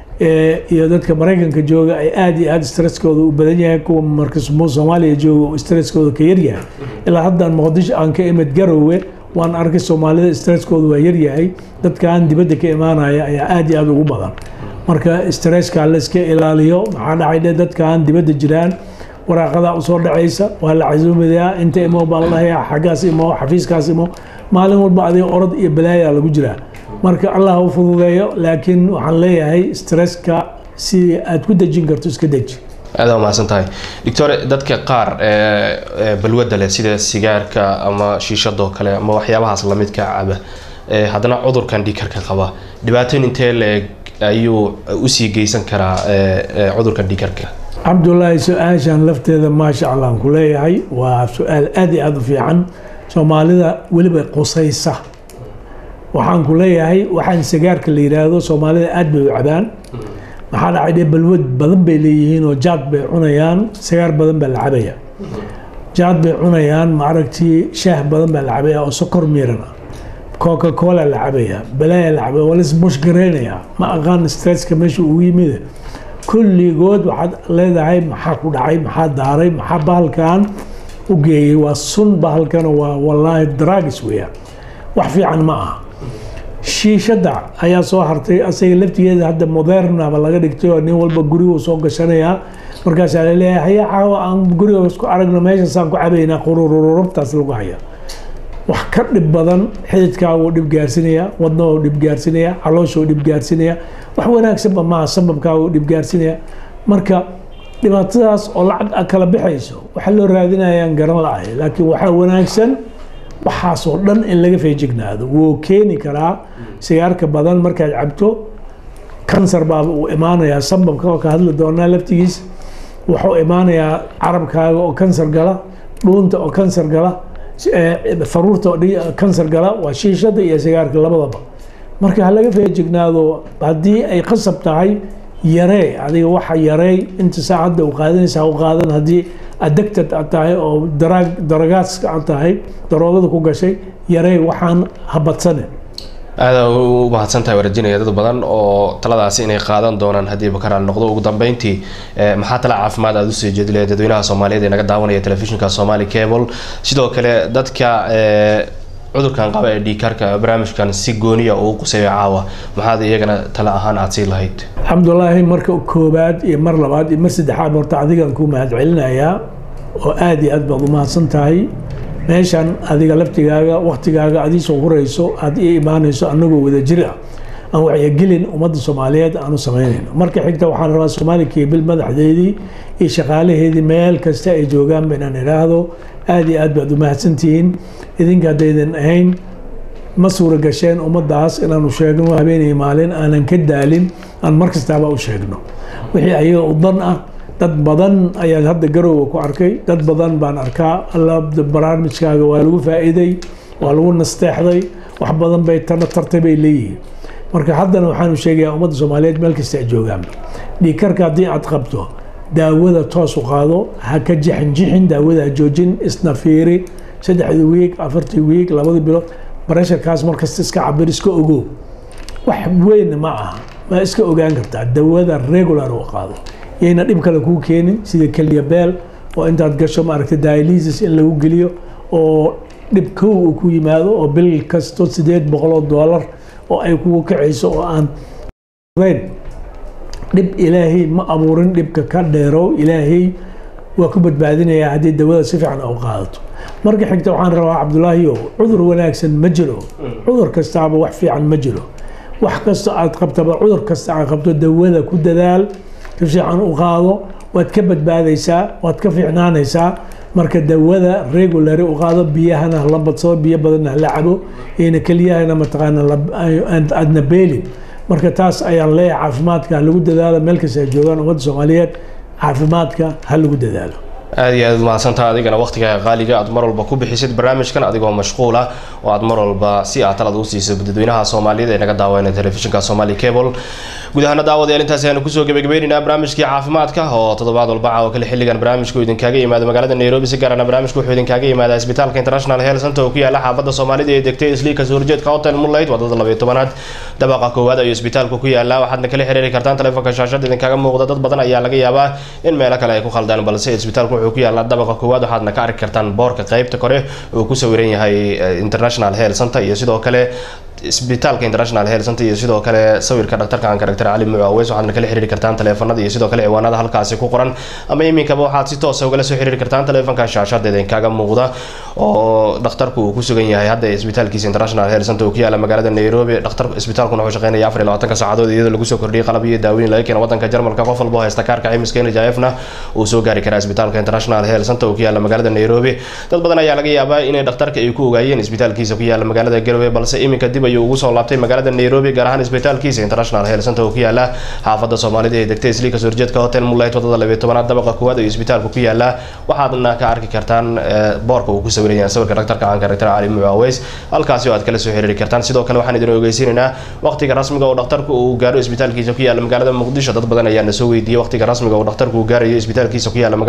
iyo dadka maraykanka jooga ay aada iyo aada stresskooda u badan yahay kuwa marka soomaaliya jooga stresskooda ka yaryahay ilaa haddaan muqdisho aan ka imid garowe waan arkay soomaalida stresskooda waa yaryahay dadkaan dibadda ka imaanaya ayaa aada iyo aada ugu badan marka stresska layska ilaaliyo maxaa dhacay dhe dadkaan dibadda jiraan waraaqadaa usoo dhacaysa waa la casuumayaa inta imo baa la dhahayaa xaggaas imo xafiiskaas imo maalin walba adiga orod iyo balaayaa lagu jiraa marka allah u fududeeyo laakiin waxaan leeyahay stresska si aad ku dejin karto iska deji
aada umahadsan tahay doctor dadka qaar balwadda leh sida sigaarka ama shiishadoo kale ama waxyaabahaas lamidka caba haddana cudurkan dhiikarka qaba dhibaatooyin intee leeg ayuu usii geysan karaa cudurkan dhiikarka
cabdulaahi su-aashan lafteeda maasha allah aan ku leeyahay waa su-aal aada iyo aada u fiican soomaalida weliba qusaysa waxaan ku leeyahay waxaan sigaarka la yidhaahdo soomaalida aada bay u cabaan maxaa dhacay dhe balwad badan bay leeyihiin oo jaad bay cunayaan sigaar badan baa la cabaya jaad bay cunayaan maaragtii shaah badan baa la cabaya oo sokor miiran ah coca cola la cabaya balaya la cabaya waa laisbushgareynayaa ma aqaan stresska meesha ugu yimid kulligood waxaad leedahay maxaa ku dhacay maxaa daaray maxaa bahalkan u geeyey waa sun bahalkana waa wallaahi dragis weeyaan wax fiican ma aha shiishadda ayaa soo hartay asaga laftigeeda hadda modernaba laga dhigtay oo nin walba gurigu soo gashanayaa markaasaa laleeyahay haya caawa aan guriga isku aragno meeshaasaan ku cabaynaa qururururubtaas lagu haya wax ka dhib badan xididkaa wuu dhib gaarsinaya wadna wuu dhib gaarsinaya caloosha wuu dhib gaarsinaya wax wanaagsanba maaha sababkaa wuu dhib gaarsinaya marka dhibaatadaas oo lacag a kala bixayso waxa loo raadinayaan garan la-ahay laakiin waxaa wanaagsan waxaasoo dhan in laga feejignaado wuu keeni karaa sigaarka badan markaad cabto kansar baaba uu imaanayaa sababka oo ka hadli doonaa laftigiis wuxuu imaanayaa carabkaaga oo kansar gala dhuunta oo kansar gala faruurta oo kansar gala waa shiishada iyo sigaarka labadaba marka ha laga feejignaado haddii ay qasab tahay yaree adiga waxa yarey inta saacadda u qaadanaysa ha u qaadan haddii addicted aad tahay oo daraag daragaaska aad tahay daroogada ku gashay yaree waxaan habadsane
aada u mahadsantahay warajinaya dad badan oo taladaasi inay qaadan doonaan haddii bakaraal noqdo ugu dambeyntii maxaa tala caafimaad aada usii jeedi lahayd dadweynaha soomaaliyeed ee naga daawanaya telefishinka somali cable sidoo kale dadka cudurkan qaba ee dhiikarka barnaamijkan si gooniya uu quseeyo caawa maxaad iyagana tala ahaan aada sii lahayd
cabdulaahi marka koobaad iyo mar labaad iyo mar saddexaad horta adigan ku mahad celinayaa oo aada iyo aad baad u mahadsan tahay meeshan adiga laftigaaga waktigaaga adiisoo hurayso aada ii imaanayso anagoo wada jir ah aan wacyigelin ummadda soomaaliyeed aanu samaynayno marka xigta waxaan rabaa soomaali kebil madaxdeedii iyo shaqaalaheedii meel kasta ay joogaan ba inaan idhaahdo aada iyo aad baad u mahadsantihiin idinka haddaydan ahayn ma suura gasheen ummaddaas inaanu sheegno habeenay maalin aanan ka daalin aan mar kastaaba u sheegno wixii ayaga u dan ah dad badan ayaan hadda garowga ku arkay dad badan baan arkaa alla barnaamijkaaga waa lagu faa'iiday waa lagu nasteexday wax badan bay tana tartay bay leeyihiin marka haddana waxaanu sheegayaa ummadda soomaaliyeed meel kasta ay joogaanba dhiikarka haddii aad qabto daawada toos u qaado ha ka jixinjixin daawada ha joojin isna fiiri saddexdii wiig afartii wiig labadii bilood baresharkaas markasta iska cabir iska ogow wax weyn ma aha ma iska ogaan kartaa dawada regular u qaado yayna dhib kale kuu keenin sida keliya beel oo intaad gasho maaragta dialysis in lagu geliyo oo dhib kow uu ku yimaado oo bil kasto sideed boqoloo doolar oo ay kugu kacayso oo aan dhib ilaahay ma abuurin dhibka ka dheerow ilaahay waa ku badbaadinayaa haddii dawada si fiican u qaadato marka xigta waxaan rabaa cabdulaahiyo cudur wanaagsan ma jiro cudur kastaaba wax fiican ma jiro wax kasta aad qabtaba cudur kasta aad qabto dawada ku dadaal si fiican u qaado waad ka badbaadaysaa waad ka fiicnaanaysaa marka dawada regulary u qaado biyahana la badsado biyo badanna hala cabo iyna keliyahana mataqaana aadna beelin marka taas ayaan leeyahay caafimaadka ha lagu dadaalo meel kasta ay joogaan ummadda soomaaliyeed caafimaadka ha lagu dadaalo
aada iyo aad mahadsantaha adigana waqtigaa qaaliga aad mar walba ku bixisid barnaamijkan adigoo mashquul ah oo aad mar walba si aad talad u siiso dadweynaha soomaaliyeed ee naga daawanaya telefishinka somali cable guud ahaana daawadayaal intaasi aynu kusoo gebagabaynaynaa barnaamijkii caafimaadka oo toddobaad walba caawa kale xilligan barnaamijku idinkaaga yimaado magaalada nairobi si gaarana barnaamijku wuxuu idinkaaga yimaadaa isbitaalka international health center oo ku yaala xaafadda soomaalida ee degtay isliika soo horjeedka hotel moonlight wadada labayo tobanaad dabaqa koowaad ayuu isbitaalku ku yaalaa waxaadna kala xiriiri kartaan telefoonka shaashada idinkaaga muuqda dad badan ayaa laga yaabaa in meelo kale ay ku khaldaan balse isbitaalku wuxuu ku yaalaa dabaqa koowaad waxaadna ka arki kartaan boorka qeybta kore uu ku sawiran yahay international health center iyo sidoo kale isbitaalka international health center iyo sidoo kale sawirka dhaktarka aanka dr cali mucu aweys waxaadna kala xiriiri kartaan taleefanada iyo sidoo kale ciwaanada halkaasi ku qoran ama iminkaba waxaad si toosa ugala soo xiriiri kartaan taleefanka shaashadeeda inkaaga muuqda oo dhakhtarku uu ku sugan yahay hadda isbitaalkiisa international health center uu ku yaala magaalada nairobi dhakhtar isbitaalkuna wuxuu shaqeynaya afar iyo labaatanka saacadood iyadoo lagu soo kordhiyay qalab iyo daaweyn laga keena wadanka jarmalka qof walba oo haysta kaarka caymiska nhifna uu soo gaari karaa isbitaalka international health center uu ku yaala magaalada nairobi dad badan ayaa laga yaabaa inay dhakhtarka ay ku ogaayeen isbitaalkiisa ku yaala magaalada garowe balse iminka dib ayuu ugu soo laabtay magaalada nairobi gaar ahaan isbitaalkiisa international health center oo ku yaala xaafadda soomaalida ee degtay isliika soo horjeedka hotel moonlight wadada labiyo tobanaad dabaqa koowaad ayuu isbitaalku ku yaalaa waxaadna ka arki kartaan boorka uu ku sawiran yahay sawirka dhaktarka caanka dr cali mucu aweys halkaasi oo aad kala soo xiriiri kartaan sidoo kale waxaan idin ogeysiinaynaa waqtiga rasmiga oo dhakhtarku uu gaaro isbitaalkiisa ku yaala magaalada muqdisho dad badan ayaa na soo weydiiyey waqtiga rasmiga oo dhakhtarku uu gaarayo isbitaalkiisa ku yaala magaalada muqdisho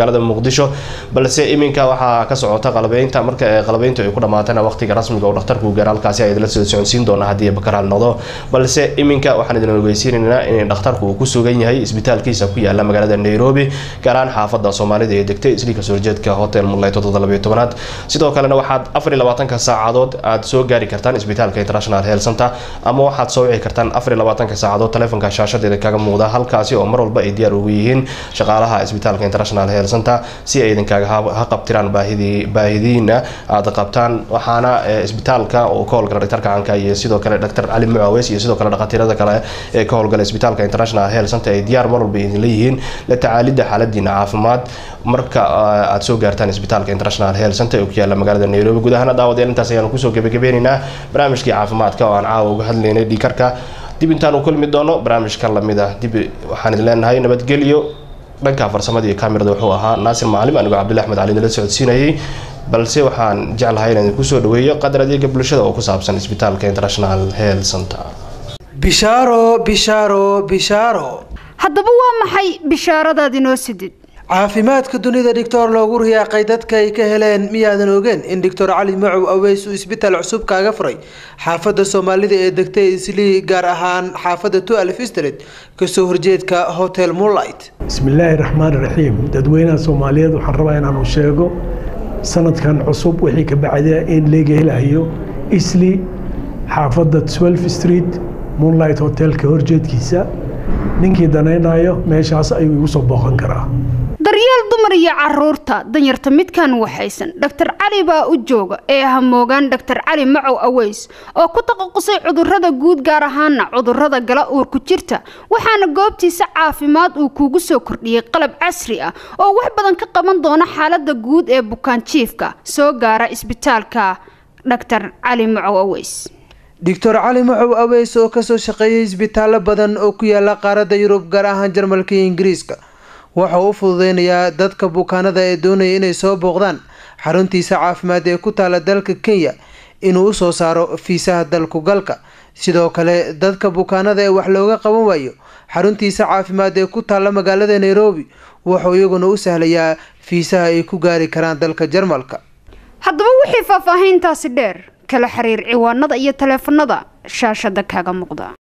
muqdisho balse iminka waxaa ka socota qalabeynta marka qalabeyntu ay ku dhamaatana waqtiga rasmiga oo dhakhtarku gaar halkaasi ay idila soo socodsiin doona haddii bakaraal noqdo balse iminka waxaan idin ogeysiinaynaa in dhakhtarku uu ku sugan yahay isbitaalkiisa ku yaala magaalada nairobi gaar ahaan xaafada soomaalida ee degtay isliika soo horjeedka hotel mulay todobalabiyo tobanaad sidoo kalena waxaad afar iyo labaatanka saacadood aad soo gaari kartaan isbitaalka international health center ama waxaad soo wici kartaan afar iyo labaatanka saacadood taleefonka shaashadeeda kaga muuqda halkaasi oo mar walba ay diyaar ugu yihiin shaqaalaha isbitaalka international health center si ay idinkaaga ha qabtiraan baahidii baahidiina aad qabtaan waxaana isbitaalka oo ka howlgala dhaktarka canka iyo sidoo kale dr cali mucaweys iyo sidoo kale dhakhaatiirada kale ee ka howlgala isbitaalka international health center ay diyaar mar walba idinla yihiin la tacaalidda xaaladiina caafimaad marka aad soo gaartaan isbitaalka international health center ee ku yaala magaalada nairobi guud ahaana daawadeel intaas ayaanu kusoo gebagabeynaynaa barnaamijkii caafimaadka oo aan caawa uga hadlaynay dhiikarka dib intaan u kulmi doono barnaamijkan lamid ah dib waxaan idin leenahay nabadgelyo dhanka farsamada iyo kamirada wuxuu ahaa naasir maalim anigoo cabdulla axmed cali nala socodsiinayay balse waxaan jeclahay inaan kusoo dhaweeyo qadar adeega bulshada oo ku saabsan isbitaalka international health center
bishaaro bishaaro bishaaro
haddaba waa maxay bishaaradaad inoo sidid
caafimaadka dunida dhictor loogu riyaaqay dadka ay ka heleen miyaadan ogeen in doctor cali macow aweys uu isbitaal cusub kaaga furay xaafada soomaalida ee degtay islii gaar ahaan xaafada two alf street kasoo horjeedka hotel moonlight
bismillaahi raxmaan raxiim dadweynaha soomaaliyeed waxaan rabaa inaanu sheego sanadkan cusub wixii ka bacda in laga helayo isli xaafada twelve street moonlight hotelka horjeedkiisa ninkii danaynayo meeshaas ayuu igu soo booqan karaa
daryeel dumar iyo caruurta danyarta midkan waxaysan dhaktar cali baa u jooga ee hamoogaan dhaktar cali macow aweys oo ku taqasusay cudurada guud gaar ahaana cudurada gala uurku jirta waxaana goobtiisa caafimaad uu kuugu soo kordhiyey qalab casri ah oo wax badan ka qaban doona xaalada guud ee bukaan jiifka soo gaara isbitaalka dhaktar cali macow aweys
doctor cali macow aweys oo kasoo shaqeeyay isbitaallo badan oo ku yaala qaaradda yurub gaar ahaan jarmalka iyo ingiriiska waxa uu u fududeynayaa dadka bukaanada ee doonaya inay soo booqdaan xaruntiisa caafimaad ee ku taala dalka kenya inuu usoo saaro fiisaha dalku galka sidoo kale dadka bukaanada ee wax looga qaban waayo xaruntiisa caafimaad ee ku taalla magaalada nairobi wuxuu iyaguna u sahlayaa fiisaha ay ku gaari karaan dalka jarmalka
haddaba wixii faahfaahiintaasi dheer kala xiriir ciwaanada iyo taleefanada shaashada kaaga muuqda